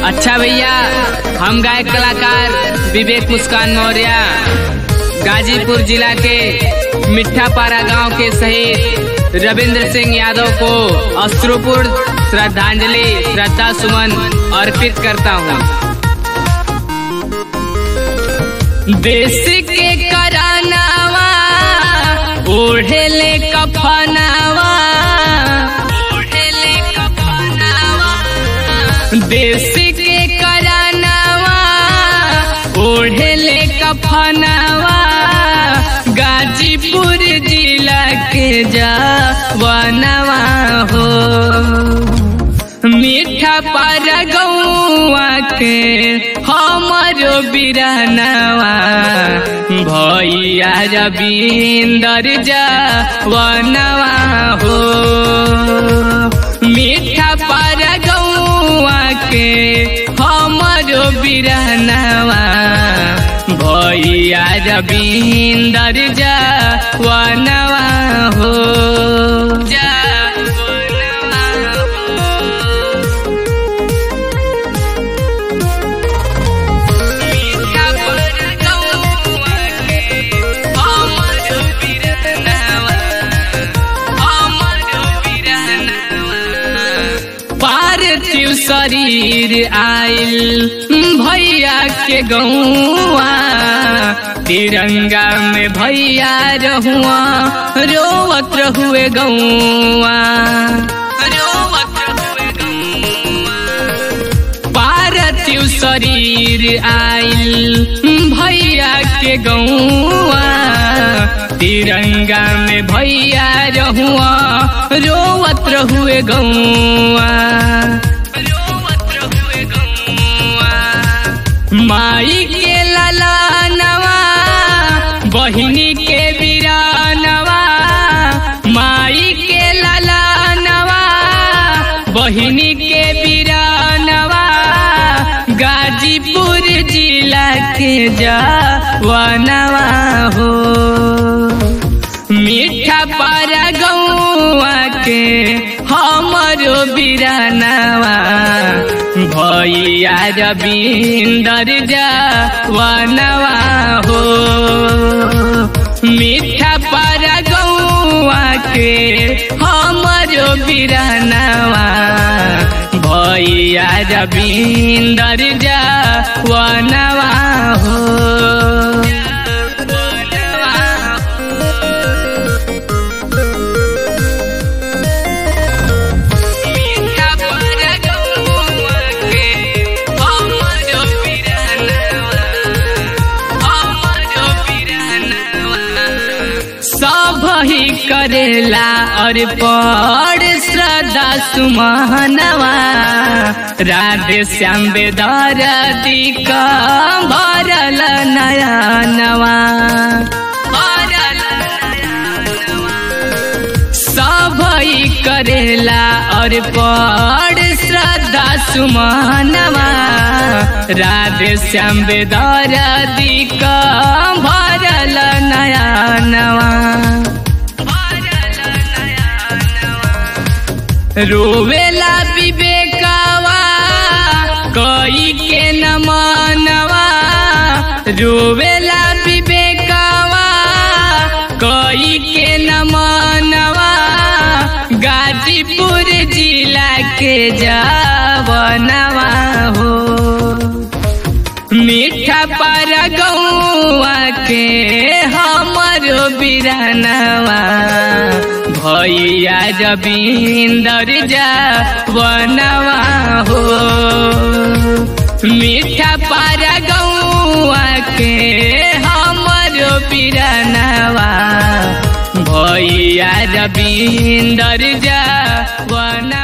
अच्छा भैया हम गायक कलाकार विवेक मुस्कान मौर्य गाजीपुर जिला के मिठ्ठापारा गांव के शहीद रविंद्र सिंह यादव को अश्रुपुर श्रद्धांजलि श्रद्धा सुमन अर्पित करता हूँ देश के करानावा ओढ़ेले कफनावा ओढ़ेले कफनावा देश के करानावा ओढ़ेले कफनावा गाजीपुर जिला के जवानवा हो मीठा पर गौआ के हमरो बिरनवा भैया रविंदर जवानवा हो मीठा पर गौआ के हमरो बिरनवा भैया रविंदर जवानवा हो जवानवा हो मीठा पर गौआ के हमरो बिरनवा हमरो बिरनवा पार्थिव शरीर आइल भैया के गौआ तिरंगा में भैया रहुआ रोवत रहुए गौआ रोवत रहुए गौआ पार्थिव शरीर आइल भैया के गौआ तिरंगा में भैया रहुआ रोवत रहुए गौआ रोवत रहुए गौआ माई के ललानवा बहिनी के बिरानवा माई के ललानवा बहिनी के बिरानवा गाजीपुर जिला के जवानवा हो मीठा पारा गौआ के हमरो बिरानवा भैया रविंदर जवानवा हो मीठा पारा गौआ के हमरो बिरानवा भैया रविंदर जवानवा हो मीठा पर गौआ के हमरो बिरनवा हमरो बिरनवा सब ही करेला और पड़ श्रद्धा सुमनवा राधे श्याम बेदर दिका भरल नयनवा भरल नयनवा सब ही करेला और पड़ श्रद्धा सुमनवा राधे श्याम बेदर दिका भरल नयनवा रोवेला विवेकवा कई के न मनवा रोवेला विवेकवा कई के न मनवा गाजीपुर जिला के जवनवा हो मीठा पर गौआ के हमरो बिरनवा भैया रविंदर जवनवा हो मीठा पर गौआ के हमरो बिरनवा भैया रविंदर जवनवा